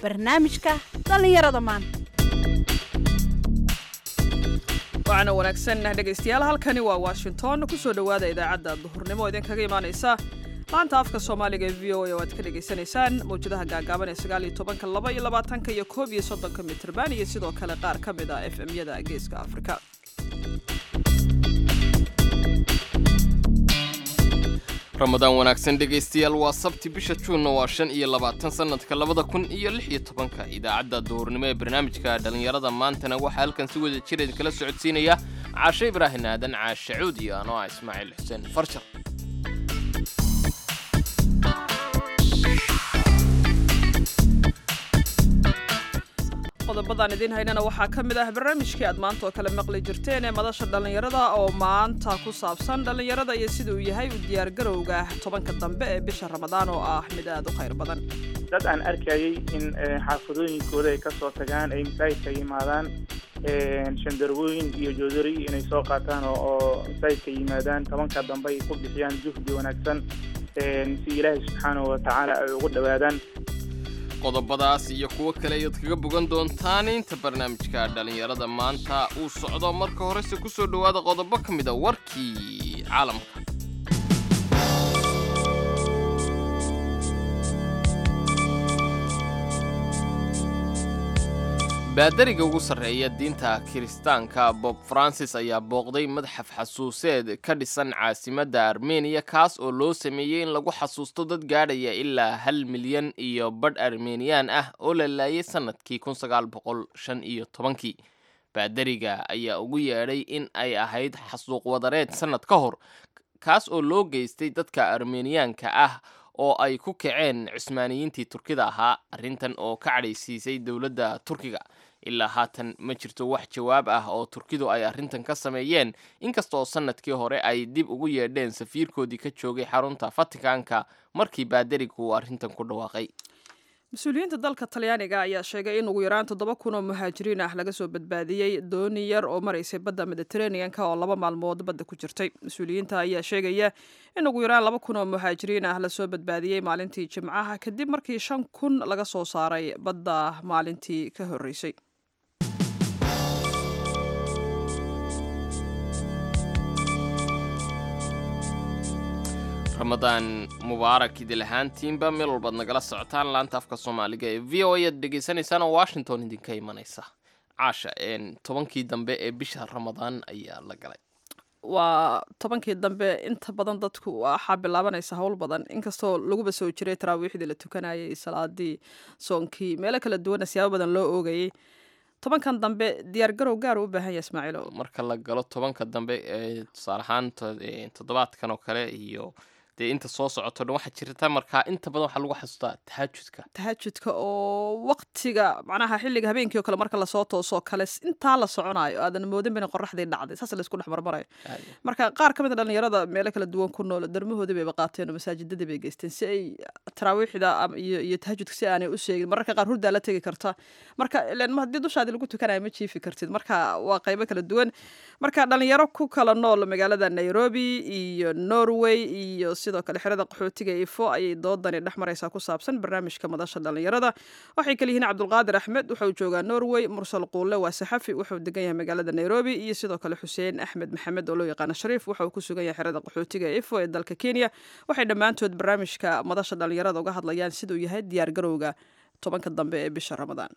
barnaamijka dhallinyarada maanta waxaana wanaagsan dhegaystayaal halkani waa washington kusoo dhowaada idaacadda duhurnimo idinkaga imaanaysa laanta afka soomaaliga ee v o a oo aad ka dhagaysanaysaan mawjadaha gaagaaban ee sagaal iyo tobanka laba iyo labaatanka iyo koob iyo soddonka mitrban iyo sidoo kale qaar ka mid ah f m-yada geeska afrika ramadaan wanaagsan dhegaystayaal waa sabti bisha juunna waa shan iyo labaatan sannadka labada kun iyo lix iyo tobanka idaacadda duhurnimo ee barnaamijka dhallinyarada maantana waxaa halkan si wada jir idinkala socodsiinaya caashe ibraahin aadan caashe cuud iyo anoo ah ismaaciil xuseen farjar qodobadaan idiin haynana waxaa ka mid ah barnaamijkii aad maanta oo kale maqli jirteen ee madasha dhallinyarada oo maanta ku saabsan dhallinyarada iyo sida uu yahay u diyaargarowga tobanka dambe ee bisha ramadaan oo ah mid aad u khayr badan dad aan arkayay in xaafadooyinkooda ay ka soo tagaan ay masaajidka yimaadaan shandarwooyin iyo joodari inay soo qaataan oo masaajidka yimaadaan tobanka dambe ay ku bixiyaan juhdi wanaagsan si ilaahay subxaanahu watacaala ay ugu dhowaadaan qodobadaas iyo kuwo kale ayaad kaga bogan doontaan inta barnaamijka dhallinyarada maanta uu socdo marka horese ku soo dhowaada qodobo ka mid a warkii caalamka baadariga ugu sarreeya diinta kiristaanka bob francis ayaa booqday madxaf xasuuseed ka dhisan caasimadda armeniya kaas oo loo sameeyey in lagu xasuusto dad gaadhaya ilaa hal milyan iyo badh armeniyaan ah oo la laayay sannadkii kun sagaal boqol shan iyo tobankii baadariga ayaa ugu yeedhay in ay ahayd xasuuq wadareed sannad ka hor kaas oo loo geystay dadka armeniyaanka ah oo ay ku kaceen cusmaaniyiintii turkida ahaa arrintan oo ka cadhaysiisay dowladda turkiga ilaa haatan ma jirto wax jawaab ah oo turkidu ay arrintan ka sameeyeen inkastaoo sannadkii hore ay dib ugu yeedheen safiirkoodii ka joogay xarunta fatikanka markii baadarigu uu arrintan ku dhawaaqay mas-uuliyiinta dalka talyaaniga ayaa sheegay in ugu yaraan toddoba kun oo muhaajiriin ah laga soo badbaadiyey dooni yar oo maraysay badda mediteraneanka oo laba maalmood badda ku jirtay mas-uuliyiinta ayaa sheegaya in ugu yaraan laba kun oo muhaajiriin ah lasoo badbaadiyey maalintii jimcaha kadib markii shan kun laga soo saaray badda maalintii ka horreysay ramadaan mubaarak idil ahaantiinba meel walbaad nagala socotaan laanta afka soomaaliga ee v o ayaad dhegaysanaysaan oo washington idinka imanaysa caasha tobankii dambe ee bisha ramadaan ayaa la galay waa tobankii dambe inta badan dadku waxaa bilaabanaysa howl badan inkastoo laguba soo jiray taraawiixdii la tukanayay salaadii soonkii meelo kala duwana siyaabo badan loo oogayay tobankan dambe diyaargarow gaar u u baahan yahay ismaaciilo marka la galo tobanka dambe ee tusaale ahaan toddobaadkan oo kale iyo dee inta soo socoto dhan waxaa jirta markaa inta badan waxaa lagu xasuustaa tahaajudka tahajudka oo waktiga macnaha xilliga habeenkii oo kale marka lasoo toosoo kale intaa la soconayo aadan moodin bina qoraxdii dhacday saas laysku dhex marmarayo marka qaar ka mid a dhallinyarada meelo kala duwan ku nool darmahoodii bayba qaateen oo masaajidadii bay geysteen si ay taraawiixda iyo tahajudka si aanay u sheegin mararka qaar hurdaa la tegi karta marka ilen haddii dushaadii lagu tukanayo ma jiifi kartid marka waa qaybo kala duwan marka dhalinyaro ku kala nool magaalada nairobi iyo norway iyo sidoo kale xerada qaxootiga ifo ayay doodani dhex maraysaa ku saabsan barnaamijka madasha dhallinyarada waxay kale yihiin cabdulqaadir axmed wuxuu joogaa norway mursal quulle waa saxafi wuxuu degan yahay magaalada nairobi iyo sidoo kale xuseen axmed maxamed oo loo yaqaano shariif wuxuu ku sugan yahay xerada qaxootiga ifo ee dalka kenya waxay dhammaantood barnaamijka madasha dhallinyarada uga hadlayaan siduu yahay diyaargarowga tobanka dambe ee bisha ramadaan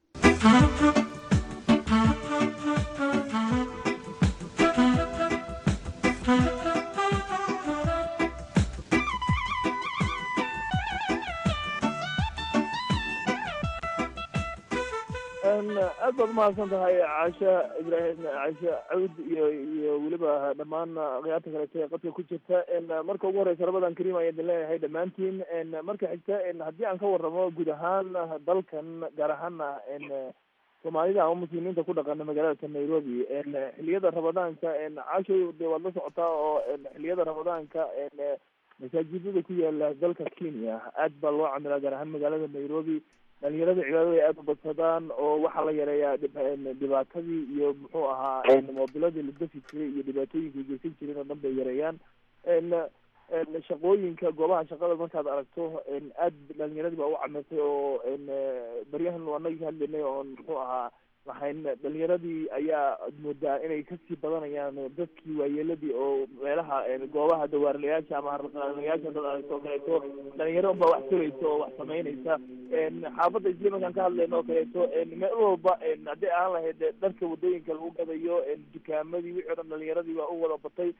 aad baad umahadsan tahay caasha ibraahim caashe cawd iyo iyo weliba dhammaan khiyaarta kaleeto ee qadka ku jirta marka ugu horeysa ramadan kariim ayaan idin leeyahay dhammaantiin marka xigta haddii aan ka waramo guud ahaan dalkan gaar ahaana soomaalida ama muslimiinta ku dhaqana magaalada nairobi xiliyada ramadaanka caashay de waad la socotaa oo xiliyada ramadaanka masaajidada ku yaala dalka kenya aad baa loo camilaa gaar ahaan magaalada nairobi dhalinyarada cibaadada ay aada u badsadaan oo waxaa la yareeyaa dhib- dhibaatadii iyo muxuu ahaa moobiladii la dafi jiray iyo dhibaatooyinkay geysan jireen oo dhan bay yareeyaan shaqooyinka goobaha shaqada markaad aragto aad dhalinyaradii baa u camirtay oo baryahan anagi ka hadlaynay oon muxuu ahaa waxayn dhalinyaradii ayaa moodaa inay kasii badanayaan dadkii waayeeladii oo meelaha goobaha dawaarlayaasha ama harlayaasha dad aragto oo kaleeto dhalinyaro unbaa wax tulaysa oo wax samaynaysa xaafadda isli markaan ka hadlayno oo kaleeto meel walba haddii aan lahayd dharka wadooyinka lagu gadayo dukaamadii wixii o dhan dhalinyaradii baa u wada batay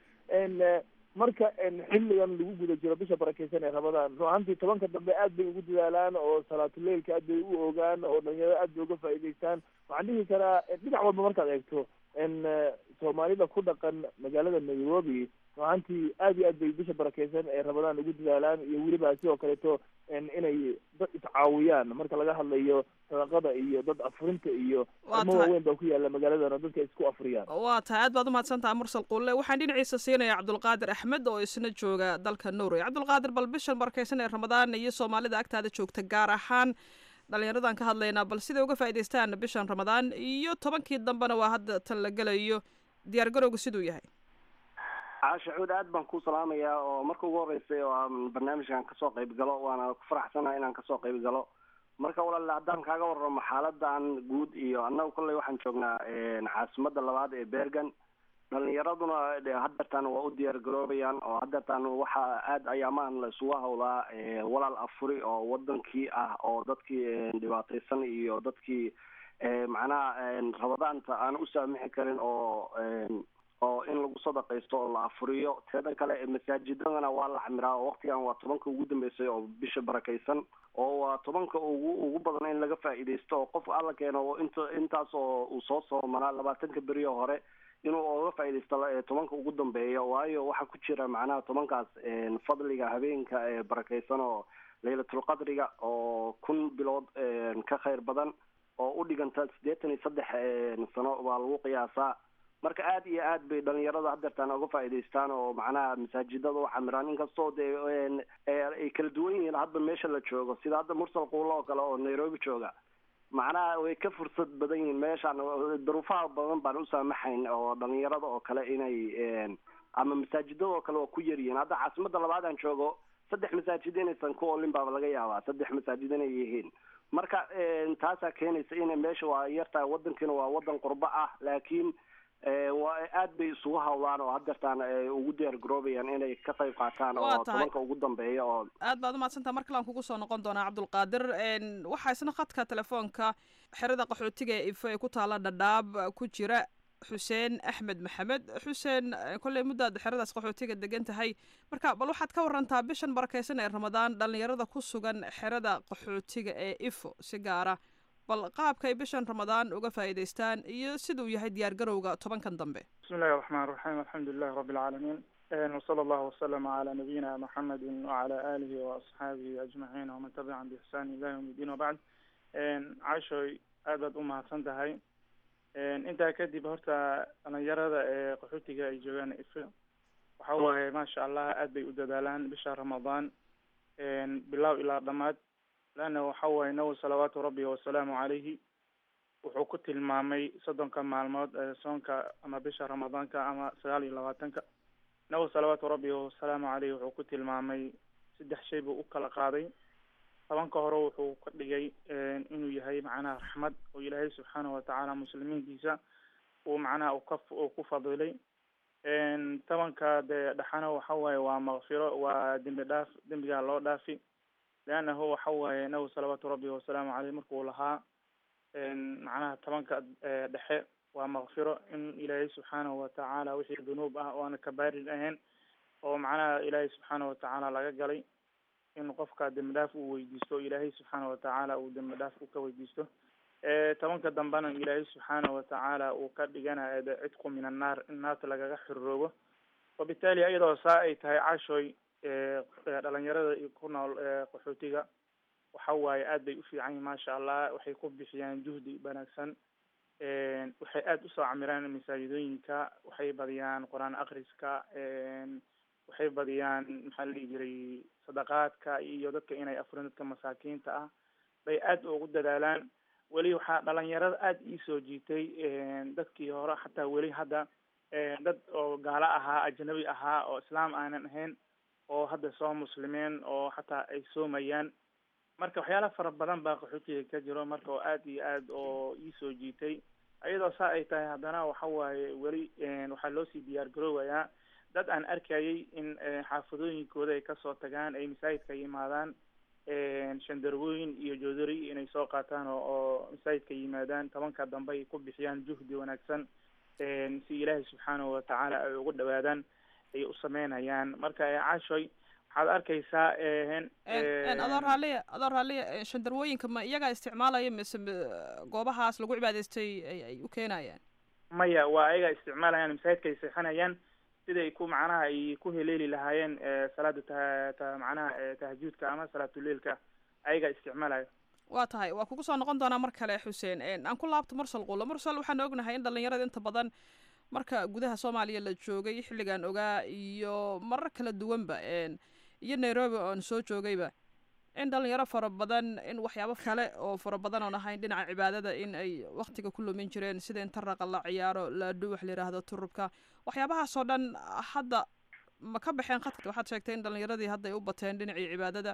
marka xilligan lagu guda jiro bisha barakeysan ee ramadaan run ahantii tobanka dambe aad bay ugu dadaalaan oo salaatuleilka aad bay u ogaan oo dhalinyarada aad bay uga faa'iidaystaan waxaan dhihi karaa dhinac walba markaad eegto soomaalida ku dhaqan magaalada nairobi run ahantii aad iyo aad bay bisha barakeysan ee ramadaan ugu dadaalaan iyo weliba sidoo kaleeto inay dad iscaawiyaan marka laga hadlayo sadaqada iyo dad afurinta iyo armo waaweyn baa ku yaala magaaladan oo dadka isku afriyaan waa tahay aad baad umahadsantaha mursal qulle waxaan dhinaciisa siinaya cabdulqaadir axmed oo isna jooga dalka norway cabdulqaadir bal bishan barakeysan ee ramadaan iyo soomaalida agtaada joogta gaar ahaan dhalinyaradan ka hadlaynaa bal siday uga faa'idaystaan bishan ramadaan iyo tobankii dambena waa hadda tan la gelayo diyaar garowga siduu yahay caasha cuud aad baan ku salaamayaa oo marka ugu horreysay oo aan barnaamijkan kasoo qayb galo waana ku faraxsanahay inaan kasoo qayb galo marka walaale haddaan kaaga warramo xaaladan guud iyo annaga kolley waxaan joognaa caasimada labaad ee bergen dhalinyaraduna hadeertaan waa u diyaar garoobayaan oo hadeertaan waxa aad ayaamahan la isugu hawlaa walaal afuri oo wadankii ah oo dadkii dhibaataysan iyo dadkii macnaha rabadaanta aan u saamixi karin oo oo in lagu sadaqaysto oo la afuriyo teeda kale masaajidadana waa la camiraa oo waktigan waa tobanka ugu dambeysay oo bisha barakaysan oo waa tobanka ugu ugu badan in laga faa'iidaysto oo qof alla keeno inta intaas oo uu soo soomanaa labaatanka beriyo hore inuu oga faa'iidaysto tobanka ugu dambeeya waayo waxaa ku jira macnaha tobankaas fadliga habeenka ee barakaysan oo laylatulqadriga oo kun bilood ka khayr badan oo u dhiganta siddeetan iyo saddex sano baa lagu qiyaasaa marka aad iyo aad bay dhalinyarada hadeertaan uga faa'iidaystaan oo macnaha masaajidada u camiraan inkastoo dee ay kala duwan yihiin hadda meesha la joogo sida hadda mursal quulo oo kale oo nairobi jooga macnaha way ka fursad badan yihiin meeshaan daruufaha badan baan u saamaxayn oo dhalinyarada oo kale inay ama masaajidada oo kale waa ku yaryihiin hadda caasimada labaad aan joogo saddex masaajid inaysan ku olin baaba laga yaabaa saddex masaajid inay yihiin marka taasaa keenaysa ina meesha waa yartahay wadankiina waa wadan qurbo ah laakiin waa aad bay isugu hawlaan oo hadeertaan ugu diyaar garoobayaan inay ka qayb qaataan oo tobanka ugu dambeeya oo aad baad umahadsantaha mar kalaan kugu soo noqon doonaa cabdulqaadir waxaa isna khadka telefoonka xerada qaxootiga ee ife ee ku taala dhadhaab ku jira xuseen axmed maxamed xuseen kolley muddaad xeradaas qaxootiga degan tahay marka bal waxaad ka warantaa bishan barakeysan ee ramadaan dhalinyarada ku sugan xerada qaxootiga ee ifo si gaara bal qaabka ay bishan ramadaan uga faa'iidaystaan iyo siduu yahay diyaar garowga tobankan dambe bismi illahi raxmaan raxiim alxamdu lilahi rabbi alcaalamiin wsala allahu wasalama calaa nabiyina maxamedin wacala aalihi waasxaabihi ajmaciin waman tabicahum biixsaan ila yawm iddiin wabacd caashoy aad baad u mahadsan tahay intaa kadib horta dhalinyarada ee qaxootiga ay joogaan ife waxa waaye maasha allah aad bay u dadaalaan bisha ramadaan bilow ilaa dhamaad leanna waxa waaye nabi salawaatu rabbi wasalaamu calayhi wuxuu ku tilmaamay soddonka maalmood ee soonka ama bisha ramadaanka ama sagaal iyo labaatanka nabi salawaatu rabbi wasalaamu caleyhi wuxuu ku tilmaamay saddex shay buu u kala qaaday tobanka hore wuxuu ka dhigay inuu yahay macnaha raxmad oo ilaahay subxaanahu watacaala muslimiintiisa uu macnaha uka uu ku fadilay tobanka dee dhexana waxa waaye waa makfiro waa dembi dhaaf dembigaa loo dhaafi leannahu waxa waaye nabi salawaatu rabbi wasalaamu caleyh markuu lahaa macnaha tobanka dhexe waa makfiro in ilaahay subxaanahu watacaala wixii dunuub ah oo aan kabaarin ahayn oo macnaha ilaahay subxaanahu watacaala laga galay in qofka dembi dhaaf uu weydiisto ilaahay subxaana watacaala uu dembi dhaaf u ka weydiisto tobanka dambena ilaahay subxaana watacaala uu ka dhiganayo de cidku min annaar in naarta lagaga xiroobo wabitaali iyadoo saa ay tahay cashoy dhalinyarada ku nool qaxootiga waxa waaye aad bay u fiican yihin maasha allah waxay ku bixiyaan juhdi wanaagsan waxay aada usoo camiraan masaajidooyinka waxay badiyaan qur-aan akriska waxay badiyaan maxaa la dhihi jiray sadaqaadka iyo dadka inay afurin dadka masaakiinta ah bay aad ugu dadaalaan weli waxaa dhalinyarada aada iisoo jiitay dadkii hore xataa weli hadda dad oo gaalo ahaa ajnabi ahaa oo islaam aanan ahayn oo hadda soo muslimeen oo xataa ay soomayaan marka waxyaala fara badan baa qaxootiga ka jiro marka oo aad iyo aad oo iisoo jiitay iyadoo saa ay tahay haddana waxa waaye weli waxaa loo sii diyaar garoowayaa dad aan arkayay in xaafadooyinkooda ay kasoo tagaan ay masaajidka yimaadaan shandarwooyin iyo joodari inay soo qaataan oo oo masaajidka yimaadaan tobanka dambe ay ku bixiyaan juhdi wanaagsan si ilaahay subxaanahu watacaala ay ugu dhawaadaan ay u sameynayaan marka caashoy waxaad arkaysaa adoo raaliya adoo raaliya shandarwooyinka ma iyagaa isticmaalaya mise goobahaas lagu cibaadaystay ay u keenayaan maya waa ayagaa isticmaalayaan masaajidka ay seexanayaan siday ku macnaha ay ku heleeli lahaayeen salaada ta ta macnaha tahajudka ama salaatuleilka ayagaa isticmaalaya waa tahay waa kugu soo noqon doonaa mar kale xuseen aan ku laabto mursal quulo mursal waxaan ognahay in dhalinyarada inta badan marka gudaha soomaaliya la joogay xilligan ogaa iyo marar kala duwanba iyo nairobi oon soo joogayba in dhalinyaro fara badan in waxyaabo kale oo fara badan oon ahayn dhinaca cibaadada in ay waktiga ku lumin jireen sida in taraqa la ciyaaro laadhu wax layidhaahdo turubka waxyaabahaasoo dhan hadda ma ka baxeen khadka waxaad sheegtay in dhalinyaradii hadda ay u bateen dhinacii cibaadada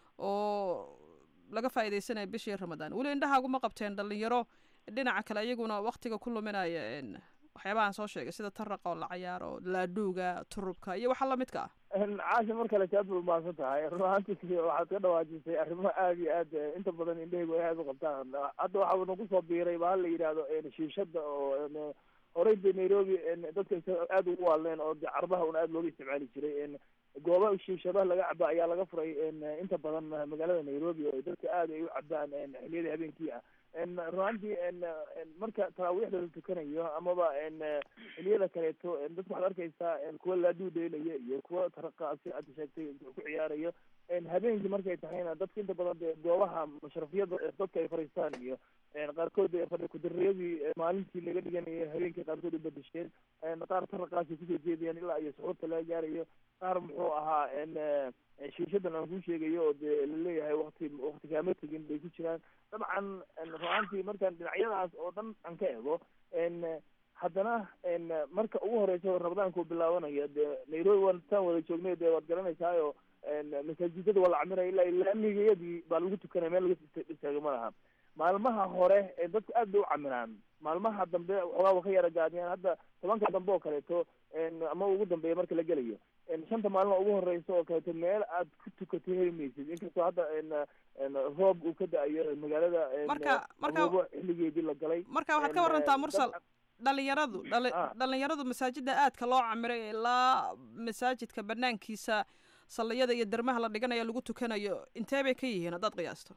oo laga faa'iidaysanaya bishii ramadaan weli indhahaaguma qabteen dhalinyaro dhinaca kale iyaguna waktiga ku luminaya waxyaabahaan soo sheegay sida taraqa oo la cayaaro laadhuuga turubka iyo waxa lamidka ah caasha mar kale aad ba umahadsan tahay run ahaantii waxaad ka dhawaajisay arrimo aad iyo aad inta badan indhahaygu ay aad u qabtaan hadda waxaa nagu soo biiray ba la yidhaahdo shiishada oo horey de nairobi dadka aad ugu waalneen oo de carbaha un aad looga isticmaali jiray gooba shiishadaha laga caba ayaa laga furay inta badan magaalada nairobi oo dadka aad ay u cabaan xiliyada habeenkii ah runaantii marka taraawiixda la tukanayo amaba xiliyada kaleeto dadka waxaad arkaysaa kuwa laaduu dheelaya iyo kuwa taraqaasi aad sheegtay ku ciyaarayo habeenkii markay tahayna dadka inta badan de goobaha mashrafiyada dadka ay fariistaan iyo qaarkood fadhi kudariyadii maalintii laga dhiganayo habeenkii qaarkood u bedesheen qaar taraqaasi kusoo jeedayaan ilaa iyo suxuurta laga gaarayo qaar muxuu ahaa shiishadan aan kuu sheegayo oo de laleeyahay wakti wakti kaama tegin bay ku jiraan dabcan ruaantii markaan dhinacyadaas oo dhan aan ka ego haddana marka ugu horeysa ramadaanka uu bilaabanayo de nairobi waan taan wada joognay de waad garanaysaayo masaajidada waa la camiraya ilaa laamigayadii baa lagu tukanaya meel laga istaago ma laha maalmaha hore dadku aad bay u camiraan maalmaha dambe waxoogaa wa ka yara gaadiyaan hadda tobanka dambe oo kaleeto ama ugu dambeeya marka la gelayo shanta maalin ugu horeysa oo kaleeto meel aad ku tukato heli maysid inkastoo hadda roob uu ka da-ayo magaalada marka marka xilligeedii la galay marka waxaad ka warantaa mursal dhalinyaradu dhali dhalinyaradu masaajida aadka loo camiray ilaa masaajidka banaankiisa salliyada iyo dermaha la dhiganayo lagu tukanayo intee bay ka yihiin haddaad qiyaasto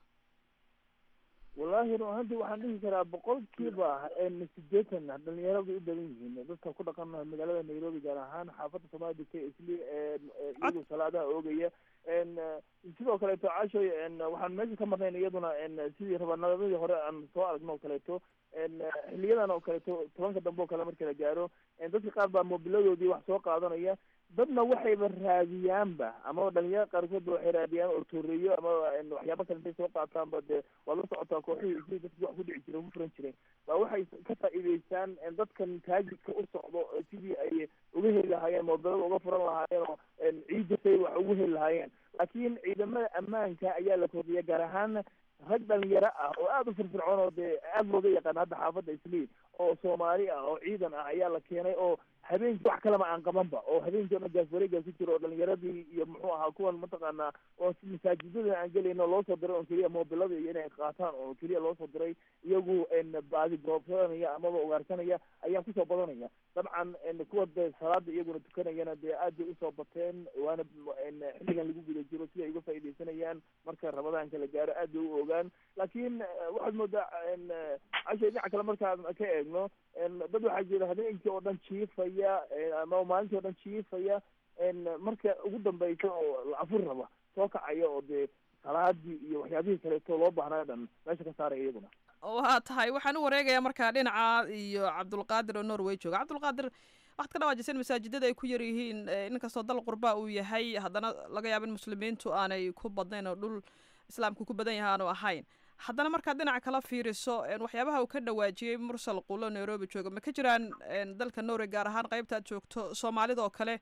wallahi run ahaanti waxaan dhihi karaa boqolkiiba sideetan dhalinyaradu u badan yihiin dadka ku dhaqan magaalada nairobi gaar ahaan xaafadda soomaalia degtay isli iyagu salaadaha oogaya sidoo kaleeto cashoy waxaan meesha ka marnayn iyaduna sidii rabanamadii hore aan soo aragno oo kaleeto xiliyadan oo kaleeto tobanka dambe oo kale marka la gaaro dadka qaar baa mobiladoodii wax soo qaadanaya dadna waxayba raadiyaanba amaba dhalinyaro qaarkoodba waxay raadiyaan oo tooreeyo ama waxyaaba kale intay soo qaataanba de waad la socotaa kooxihii isli dadki wax ku dhici jiray ku furan jireen baa waxay ka faa'iideystaan dadkan taajidka u socdo sidii ay uga heli lahaayeen mobilada uga furan lahaayeen oo ciidda say wax ugu heli lahaayeen laakiin ciidamada ammaanka ayaa la kordhiya gaar ahaan rag dhalinyaro ah oo aada u firfircoon oo dee aada looga yaqaan hadda xaafadda isliin oo soomaali ah oo ciidan ah ayaa la keenay oo habeenkii wax kalema aan qabanba oo habeenkii o dhan gaaswareega ku jiro oo dhalinyaradii iyo muxuu ahaa kuwan mataqaanaa oo masaajidada aan gelayno loo soo diray oo keliya mobilada iyo inay qaataan oo keliya loo soo diray iyagu baadi goobsanaya amaba ugaarsanaya ayaa kusoo badanaya dabcan kuwa de salaada iyaguna tukanayana dee aad bay usoo bateen waana xilligan lagu guda jiro sida ay uga faaidaysanayaan marka ramadaanka la gaaro aad bay u ogaan laakiin waxaad moodaa casha dhinaca kale markaan ka eegno dad waxaa jira habeenkii oo dhan jiifaya ama maalintii o dhan jiifaya marka ugu dambeysa oo la afur raba soo kacaya oo dee salaadii iyo waxyaabihii kaleeto loo baahnaa dhan meesha ka saaraya iyaguna waa tahay waxaan u wareegayaa markaa dhinaca iyo cabdulqaadir oo norway jooga cabdulqaadir waxaad ka dhawaajiseen masaajidada ay ku yar yihiin inkastoo dal qurba uu yahay haddana laga yaabo in muslimiintu aanay ku badnayn oo dhul islaamku ku badan yahay aanu ahayn haddana markaad dhinaca kala fiiriso waxyaabaha uu ka dhawaajiyey mursal qulo nairobi jooga ma ka jiraan dalka norway gaar ahaan qaybta aad joogto soomaalida oo kale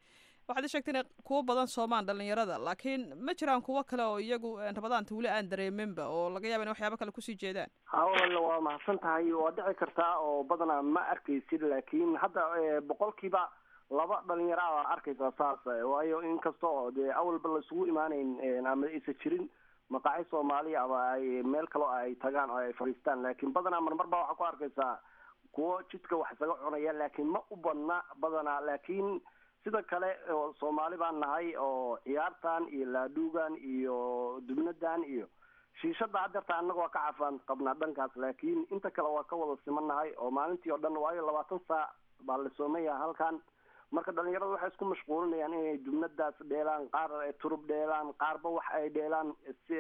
waxaad i sheegtay inay kuwo badan soomaan dhalinyarada laakiin ma jiraan kuwo kale oo iyagu rabadaanta weli aan dareeminba oo laga yaaba in waxyaabo kale kusii jeedaan hawala waa mahadsan tahay waa dhici kartaa oo badanaa ma arkaysid laakiin hadda boqolkiiba laba dhalinyaro a arkaysaa saas waayo inkasta oo dee awalba la isugu imaaneyn ama aysa jirin maqaaci soomaaliya ama ay meel kale ay tagaan oo ay fadhiistaan laakiin badanaa marmar baa waxaa ku arkaysaa kuwo jidka wax isaga cunaya laakiin ma u badna badanaa laakiin sida kale oo soomaali baan nahay oo ciyaartan iyo laadhuugan iyo dubnadan iyo shiishada hadeerta annaga waa ka cafaan qabnaa dhankaas laakiin inta kale waa ka wada simannahay oo maalintii oo dhan waayo labaatan saac baa la soomaya halkan marka dhalinyarada waxay isku mashquulinayaan inay dubnadaas dheelaan qaar turub dheelaan qaarba wax ay dheelaan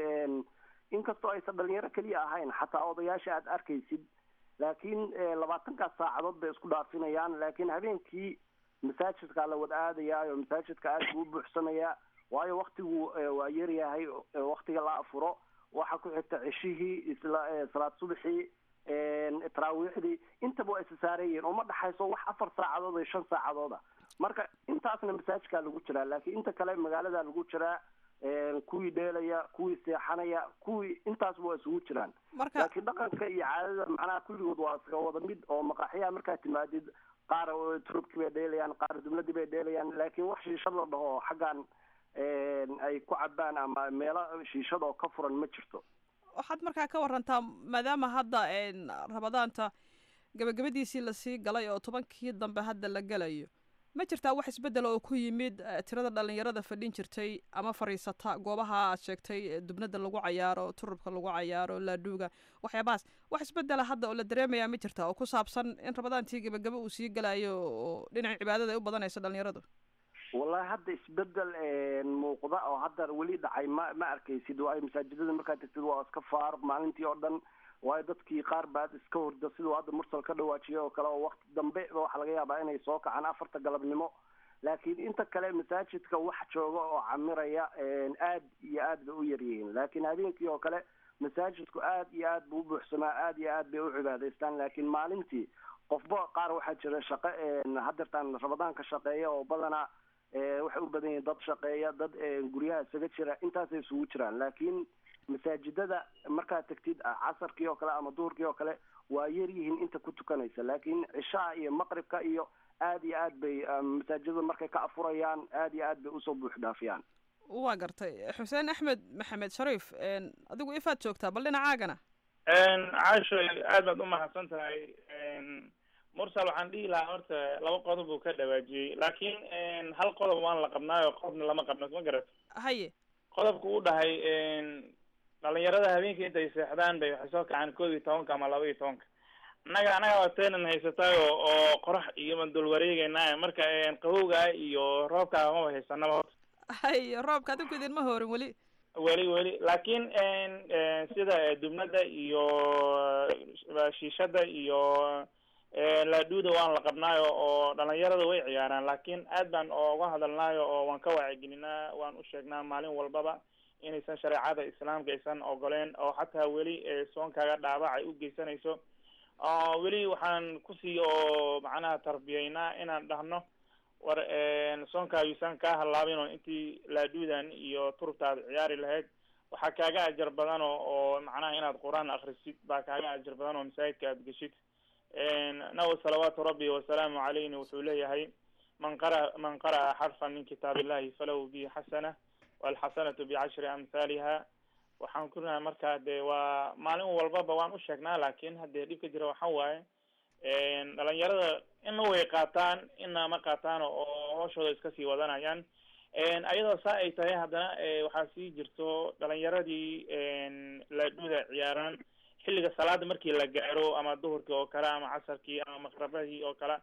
inkastoo aysan dhalinyaro keliya ahayn xataa odayaasha aad arkaysid laakiin labaatankaas saacadood bay isku dhaafinayaan laakiin habeenkii masaajidkaa la wada aadayaa oo masaajidka aad buu u buuxsamayaa waayo waktigu waa yaryahay waktiga la afuro waxaa ku xigta ceshihii isla salaad subaxii taraawiixdii intaba waa isa saareeyihin oo ma dhaxayso wax afar saacadood iyo shan saacadooda marka intaasna masaajidkaa lagu jiraa laakiin inta kale magaalada lagu jiraa kuwii dheelaya kuwii seexanaya kuwii intaasba waa isugu jiraan laakiin dhaqanka iyo caadada macnaha kulligood waa iska wada mid oo maqaaxiyaha markaad timaadid qaar turubkii bay dheelayaan qaar dubladii bay dheelayaan laakiin wax shiishad la dhaho xaggan ay ku cabaan ama meelo shiishad oo ka furan ma jirto waxaad markaa ka warantaa maadaama hadda rabadaanta gabagabadiisii lasii galay oo tobankii dambe hadda la gelayo ma jirtaa wax isbedela oo ku yimid tirada dhalinyarada fadhin jirtay ama fadhiisata goobaha aad sheegtay dubnada lagu cayaaro turubka lagu cayaaro laadhuuga waxyaabahaas wax isbedela hadda oo la dareemayaa ma jirta oo ku saabsan in rabadaantii gabagaba uu sii galayo oo dhinaca cibaadada ay u badanayso dhalinyaradu wallahi hadda isbedel muuqda oo hadda weli dhacay ma ma arkaysid waayo masaajidada markaad tagtid waa iska faaruq maalintii oo dhan waayo dadkii qaar baad iska horda siduu hadda mursal ka dhawaajiyay oo kale oo wakti dambe waxaa laga yaabaa inay soo kacaan afarta galabnimo laakiin inta kale masaajidka wax jooga oo camiraya aad iyo aad bay u yaryihiin laakiin habeenkii oo kale masaajidku aad iyo aad buu u buuxsamaa aad iyo aad bay u cibaadaystaan laakiin maalintii qofba qaar waxaa jira shaqo hadeertaan rabadaanka shaqeeya oo badanaa waxay u badan yihiin dad shaqeeya dad guryaha isaga jira intaasay isugu jiraan laakiin masaajidada markaad tagtid casarkii oo kale ama duhurkii oo kale waa yar yihiin inta ku tukanaysa laakiin cishaha iyo maqribka iyo aad iyo aad bay masaajidada markay ka afurayaan aad iyo aad bay usoo buux dhaafiyaan waa gartay xuseen axmed maxamed shariif adigu ifaad joogtaa bal dhinacaagana caasho aad baad u mahadsan tahay mursal waxaan dhihi lahaa horta laba qodob uu ka dhawaajiyey laakiin hal qodob waan la qabnaayo qodobna lama qabno ma garato haye qodobku u dhahay dhalinyarada habeenkii intay seexdaan bay waxay soo kacaan koob iyo tobanka ama laba iyo tobanka annaga annaga waa teenan haysataay oo oo qorax iyo ma dul wareegeynaa marka qabowga iyo roobka maba haysanaba horta haye roobka adinku idinma hoorin weli weli weli laakiin sida dubnada iyo shiishada iyo laadhuuda waan la qabnaayo oo dhalinyarada way ciyaaraan laakiin aad baan oga hadalnaayo oo waan ka wacyigelinaa waan u sheegnaa maalin walbaba inaysan shareecada islaamka aysan ogoleen oo xataa weli soonkaaga dhaabac ay u geysanayso weli waxaan kusii oo macnaha tarbiyeynaa inaan dhahno war soonkaagiisan kaa hallaabin oo intii laadhuudan iyo turubtaad ciyaari lahayd waxaa kaaga ajar badan oo oo macnaha inaad qur-aan akrisid baa kaaga ajar badan oo masaajidka aad geshid naw salawaatu rabbi wasalaamu calayna wuxuu leeyahay man qara man qara'a xarfan min kitaab illahi falahu bihi xasana walxasanatu bicashri amhaaliha waxaan ku nahay markaa dee waa maalin walbaba waan u sheegnaa laakiin haddee dhibka jira waxa waaye dhalinyarada ina way qaataan ina ma qaataan oo hooshooda iska sii wadanayaan ayadoo saa ay tahay haddana waxaa sii jirto dhalinyaradii laadhuuda ciyaaraan xilliga salaada markii la gaaro ama duhurkii oo kale ama casarkii ama maqrabadii oo kale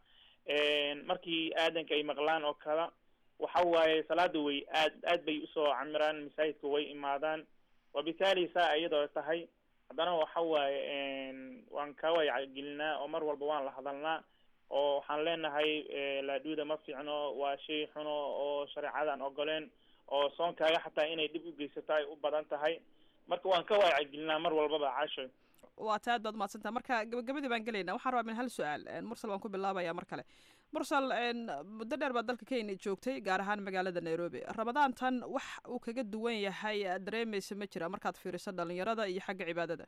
markii aadanka ay maqlaan oo kale waxa waaye salaada way aad aad bay usoo camiraan masaajidka way imaadaan wabitaali saa iyadoo tahay haddana waxa waaye waan ka waycagelinaa oo mar walba waan la hadalnaa oo waxaan leenahay laadhuuda ma fiicno waa shay xuno oo shareecadan ogoleen oo soonkaaga xataa inay dhib u geysato ay u badan tahay marka waan ka waycagelinaa mar walbaba caasho waa ta aad baad umahadsantaha marka gabagabadii baan gelaynaa waxaan rabaa min hal su-aal mursal waan ku bilaabaya mar kale mursal muddo dheer baad dalka kenya joogtay gaar ahaan magaalada nairobi ramadaantan wax uu kaga duwan yahay aad dareemaysa ma jira markaad fiiriso dhalinyarada iyo xagga cibaadada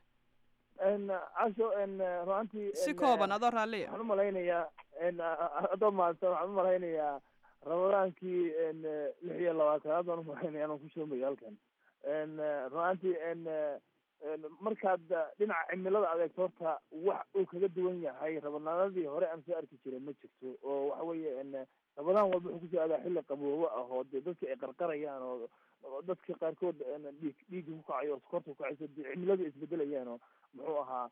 casho ruantii si kooban adoo raalliya waxaan umalaynayaa adoo mahadsan waxaan umalaynayaa ramadaankii lix iyo labaatanaad baan umalaynaya anaan ku shoomayo halkan ruantii markaad dhinaca cimilada adeegto horta wax uu kaga duwan yahay ramadaanadii hore aan soo arki jiray ma jirto oo waxa weeye ramadaan walba wuxuu kusoo aadaa xilli qaboobo ah oo dee dadka ay qarqarayaan oo dadka qaarkood dhiig dhiigga ku kacayo oo sokorta kukacayso de cimiladu isbedelayaan oo muxuu ahaa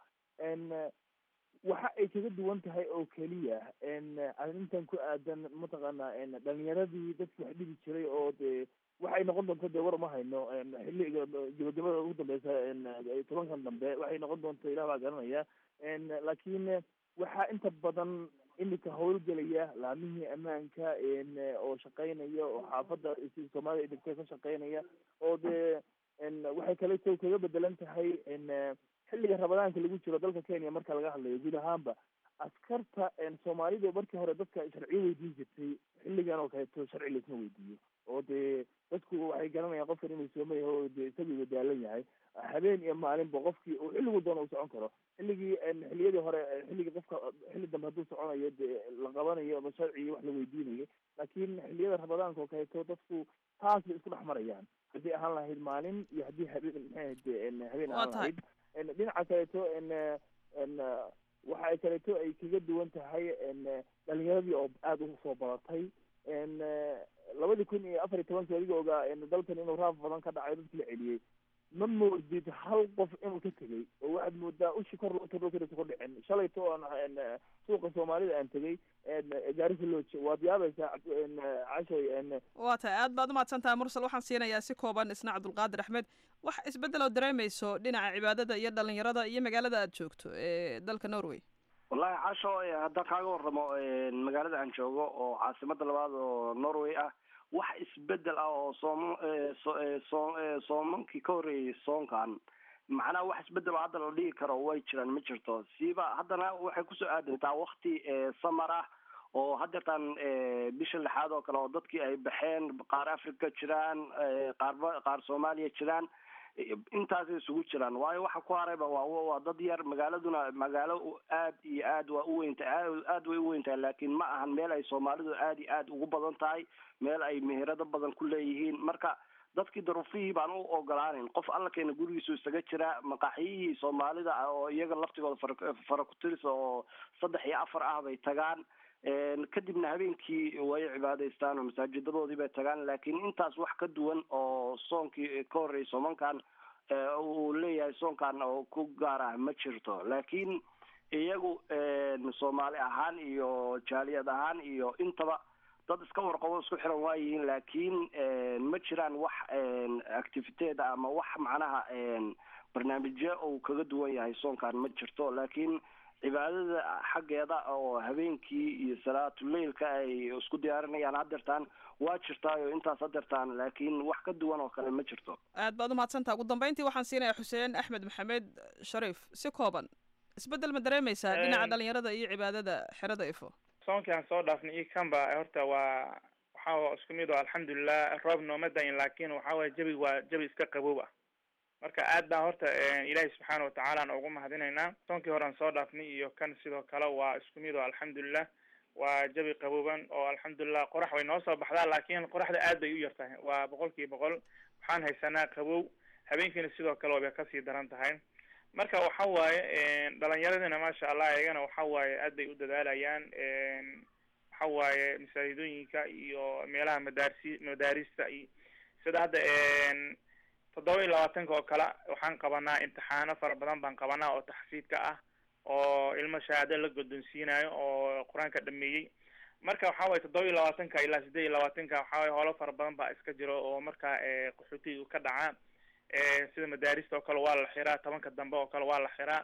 waxa ay kaga duwan tahay oo keliya arrintan ku aadan mataqaanaa dhalinyaradii dadki wax dhigi jiray oo dee waxay noqon doonto dee war uma hayno xilliga gabagabada ugu dambeysa tobankan dambe waxay noqon doonto ilah baa garanaya laakiin waxaa inta badan imika howlgelaya laamihii ammaanka oo shaqeynaya oo xaafadda soomaalida ay degtay ka shaqeynaya oo dee waxay kale to kaga bedelan tahay xilliga ramadaanka lagu jiro dalka kenya marka laga hadlayo guud ahaanba askarta soomaalidu markii hore dadka sharciyo weydiin jirtay xilligan oo kaleeto sharci laisma weydiiyo oo dee dadku waxay garanayaan qofkan inuu sooma yahay oo dee isagiiba daalan yahay habeen iyo maalinba qofkii uu xilligu doona uu socon karo xilligii xilliyadii hore xilligii qofka xilli dambe hadduu soconayo dee la qabanayo ama sharci wax la weydiinayo laakiin xilliyada ramadaanka oo kaleeto dadku taas bay isku dhex marayaan haddii ahaan lahayd maalin iyo haddii habeen maxay ahayd habeen ahaan lahayd dhinaca kaleeto waxa ay kaleeto ay kaga duwan tahay dhalinyaradii oo aada u soo badatay labadii kun iyo afar iyo tobankii adiga ogaa dalkan inuu raaf badan ka dhacay dadki la celiyey ma moodid hal qof inuu ka tegay oo waxaad moodaa ushi kor loo taro karisa ku dhicin shalayto aan suuqa soomaalida aan tegay gaarisa looje waad yaabaysaa cashoy waa tahay aad baad umahadsan tahay mursal waxaan siinayaa si kooban isna cabdulqaadir axmed wax isbeddel oo dareemayso dhinaca cibaadada iyo dhalinyarada iyo magaalada aad joogto ee dalka norway wallahi casho haddaan kaaga warramo magaalada aan joogo oo caasimada labaad oo norway ah wax isbedel ah oo soom so soomankii ka horreeyay soonkan macnaha wax isbedel oo hadda la dhigi karo way jiraan ma jirto siiba haddana waxay kusoo aadantaa wakti samar ah oo haddeertaan bisha lixaad oo kale oo dadkii ay baxeen qaar africa jiraan qaarba qaar soomaaliya jiraan intaasay isugu jiraan waayo waxa ku harayba waa waa dad yar magaaladuna magaalo aad iyo aad waa uweynta aad way uweyntahay laakiin ma ahan meel ay soomaalidu aad iyo aad ugu badan tahay meel ay meherado badan ku leeyihiin marka dadkii daruufihii baan u ogolaaneyn qof alla keena gurigiisu isaga jira maqaaxiyihii soomaalida oo iyaga laftigooda fara fara kutiris oo saddex iyo afar ah bay tagaan kadibna habeenkii way cibaadaystaan oo masaajidadoodii bay tagaan laakiin intaas wax ka duwan oo soonkii ka horreeyay soomankan uu leeyahay soonkan oo ku gaar ah ma jirto laakiin iyagu soomaali ahaan iyo jaaliyad ahaan iyo intaba dad iska warqabo isku xiran waayihiin laakiin ma jiraan wax activiteed ama wax macnaha barnaamijyo uu kaga duwan yahay soonkan ma jirto laakiin cibaadada xaggeeda oo habeenkii iyo salaatuleilka ay isku diyaarinayaan hadeertaan waa jirtaayo intaas hadeertaan laakiin wax ka duwan oo kale ma jirto aad baad umahadsantaha ugu dambeyntii waxaan siinayaa xuseen axmed maxamed shariif si kooban isbeddel ma dareemaysaa dhinaca dhalinyarada iyo cibaadada xerada ifo soonkii aan soo dhaafnay iyo kanba horta waa waxaa isku mid oo alxamdulilah roob nooma dayin laakin waxa waye jabi waa jabi iska qaboob ah marka aad baan horta ilaahay subxaana watacaala aan ugu mahadinaynaa soonkii hore aan soo dhaafnay iyo kan sidoo kale waa isku mid oo alxamdulilah waa jabi qabooban oo alxamdulilah qorax way noo soo baxdaa laakin qoraxda aad bay u yar tahay waa boqol kiiba boqol waxaan haysanaa qabow habeenkiina sidoo kale wabay kasii daran tahay marka waxa waaye dhalinyaradina maasha allah iyagana waxa waaye aad bay u dadaalayaan waxa waaye masaajidooyinka iyo meelaha madaarsi madaarista iyo sida hadda toddoba iyo labaatanka oo kale waxaan qabanaa imtixaano fara badan baan qabanaa oo taxfiidka ah oo ilmo shahaado la guddoonsiinayo oo qur-aanka dhameeyey marka waxa waye toddoba iyo labaatanka ilaa siddeed iyo labaatanka waxa waye howlo fara badan baa iska jiro oo marka qaxootiga ka dhacaa sida madaarista oo kale waa la xiraa tobanka dambe oo kale waa la xiraa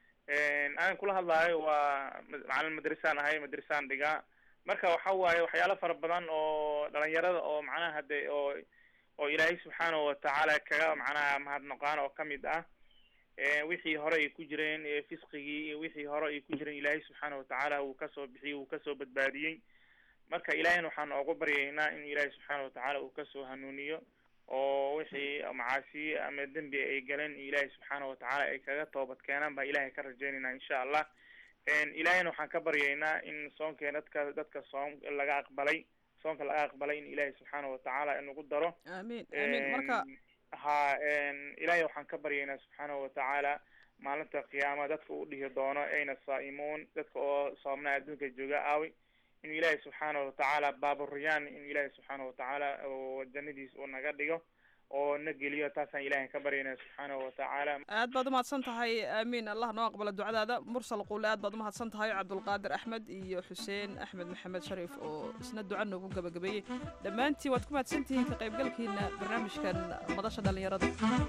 aan kula hadlaayo waa macalin madrasaan ahay madrasaan dhigaa marka waxa waaye waxyaalo fara badan oo dhalinyarada oo macnaha hade oo oo ilaahay subxaanahu watacaala kaga macnaha mahadnaqaan oo kamid ah wixii hore ay ku jireen fisqigii iyo wixii hore ay ku jireen ilaahay subxaana watacaala wuu kasoo bixiyey wuu kasoo badbaadiyey marka ilaahayna waxaan oogu baryaynaa in ilaahay subxaana watacaala uu kasoo hanuuniyo oo wixii macaasiye ama dembi ay galeen ilaahay subxaana watacaala ay kaga toobad keenaan baa ilaahay ka rajaynaynaa insha allah ilaahayna waxaan ka baryaynaa in soonkeena dadka dadka soom laga aqbalay soonka laga aqbalay in ilaahay subxaana watacaala inagu daro amiin amiin marka ha ilaahay waxaan ka baryaynaa subxaana watacaala maalinta qiyaama dadka u dhihi doono ayna saa'imuun dadka oo soomnaa adduunka jooga aawi inuu ilaahay subxaana watacaala baaburiyaan in ilaahay subxaana watacaala oo jannadiis uu naga dhigo oo na geliyo taasaan ilaahay ka baryaynaa subxaana watacaala aad baad umahadsan tahay aamiin allah noo aqbalo ducadaada mursal quule aad baad umahadsan tahay cabdulqaadir axmed iyo xuseen axmed maxamed shariif oo isna duca noogu gabagabeeyey dhammaantiin waad ku mahadsan tihiin ka qaybgalkiina barnaamijkan madasha dhallinyarada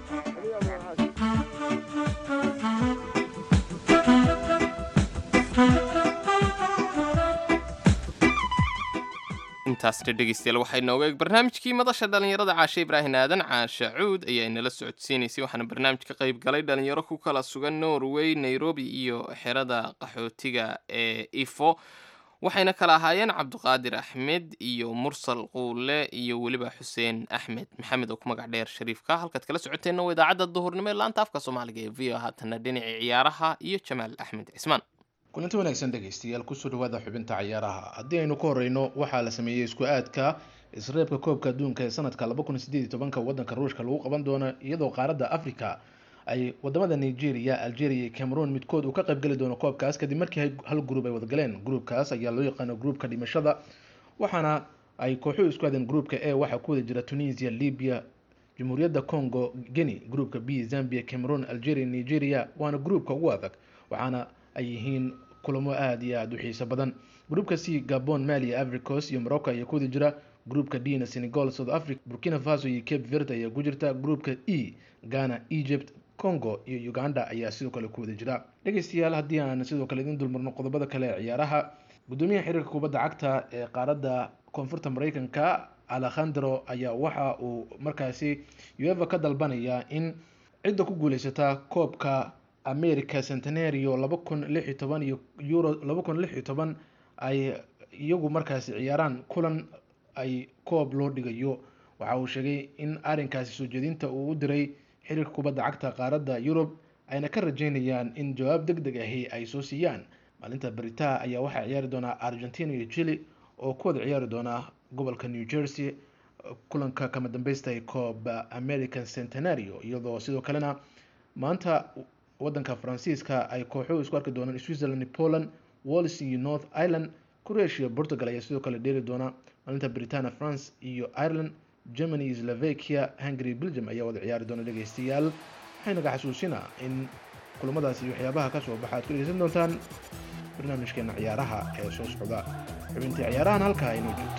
intaasna dhegeystayaal waxay nooga eeg barnaamijkii madasha dhallinyarada caashe ibraahin aadan caashe cuud ayaa inala socodsiinaysay waxaana barnaamij ka qayb galay dhalinyaro ku kala sugan norway nairobi iyo xerada qaxootiga ee ifo waxayna kala ahaayeen cabdiqaadir axmed iyo mursal quule iyo weliba xuseen axmed maxamed oo ku magac dheer shariifka halkaad kala socoteenna waa idaacadda duhurnimo ee laanta afka soomaaliga ee v o haatana dhinacii ciyaaraha iyo jamaal axmed cismaan kulanti wanaagsan dhegaystayaal kusoo dhawaada xubinta ciyaaraha haddii aynu ka horeyno waxaa la sameeyey isku aadka isreebka koobka adduunka ee sanadka laba kun sideed iyo tobanka wadanka ruushka lagu qaban doono iyadoo qaaradda africa ay wadamada nigeria algeria iyo cameroon midkood uu ka qaybgeli doono koobkaas kadib markii hal gruub ay wadagaleen gruubkaas ayaa loo yaqaano gruubka dhimashada waxaana ay kooxuhu isku aadeen gruubka e waxaa ku wada jira tunisia libya jamhuuriyadda congo guinea gruubka b zambia cameroon algeria nigeria waana gruubka ugu adag waxaana ay yihiin kulamo aada iyo aada u xiiso badan gruubka c gabon mali africos iyo morocco ayaa ku wada jira gruubka d na senegal south africa burkina faso iyo cape verde ayaa ku jirta gruubka e ghana egypt congo iyo uganda ayaa sidoo kale ku wada jira dhegeystayaal haddii aan sidoo kale idin dulmarno qodobada kale ee ciyaaraha gudoomiyaha xiriirka kubadda cagta ee qaaradda koonfurta mareykanka alekhandro ayaa waxa uu markaasi ueva ka dalbanaya in cidda ku guuleysata koobka america centenario laba kun lix iyo toban iyo euro laba kun lix iyo toban ay iyagu markaasi ciyaaraan kulan ay koob loo dhigayo waxa uu sheegay in arrinkaasi soo jeedinta uu u diray xiriirka kubadda cagta qaaradda yurub ayna ka rajeynayaan in jawaab deg deg ahi ay soo siiyaan maalinta beritaa ayaa waxaa ciyaari doonaa argentina iyo chile oo ku wada ciyaari doona gobolka new jersey kulanka kama dambeysta ee koob american centenario iyadoo sidoo kalena maanta wadanka faransiiska ay kooxuhu isku arki doonaan switzerland poland wallis iyo north ireland croatia portugal ayaa sidoo kale dheeli doona maalinta britania france iyo ireland germany iyo slovakia hungary belgium ayaa wada ciyaari doona dhegeystayaal waxaynaga xasuusinaa in kulamadaasi waxyaabaha kasoo baxa aad ku dhegeysan doontaan barnaamijkeena ciyaaraha ee soo socda xubintii ciyaarahan halkaa inoo joogto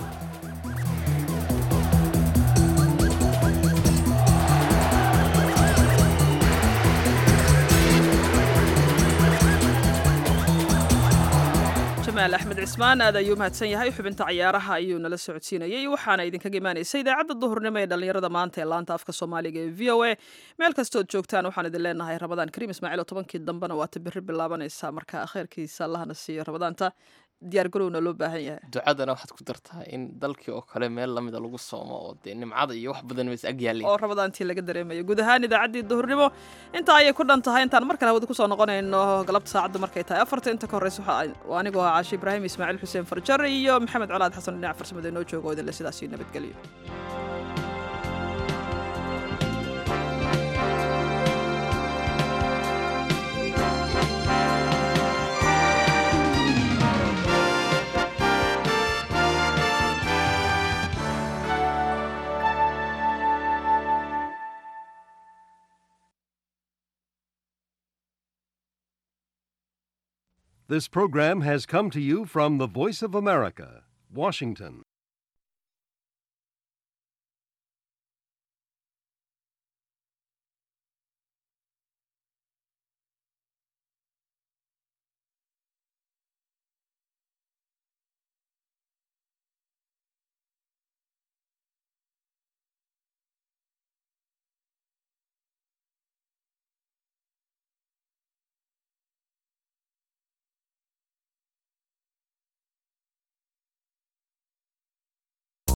jamaal axmed cismaan aad ayuu mahadsan yahay xubinta ciyaaraha ayuu nala socodsiinayay waxaana idinkaga imaanaysa idaacadda duhurnimo ee dhallinyarada maanta ee laanta afka soomaaliga ee v o a meel kastood joogtaan waxaan idin leenahay rabadaan kariim ismaaciil oo tobankii dambena waata berri bilaabanaysaa marka khayrkiisa allahna siiyo rabadaanta diyaar garowna loo baahan yahay ducadana waxaad ku dartaa in dalkii oo kale meel lamida lagu soomo oo dee nimcada iyo wax badan ways ag yaalleen oo rabadaantii laga dareemayo guud ahaan idaacaddii duhurnimo intaa ayay ku dhan tahay intaan mar kale hawada kusoo noqonayno galabta saacadda markay tahay afarta inta ka horreysa waxa anigoo ah caashi ibraahim ismaaciil xuseen farjar iyo maxamed colaad xasan dhinac farsamada inoo jooga oo idinle sidaasii nabadgelyo This program has come to you from the Voice of America, Washington.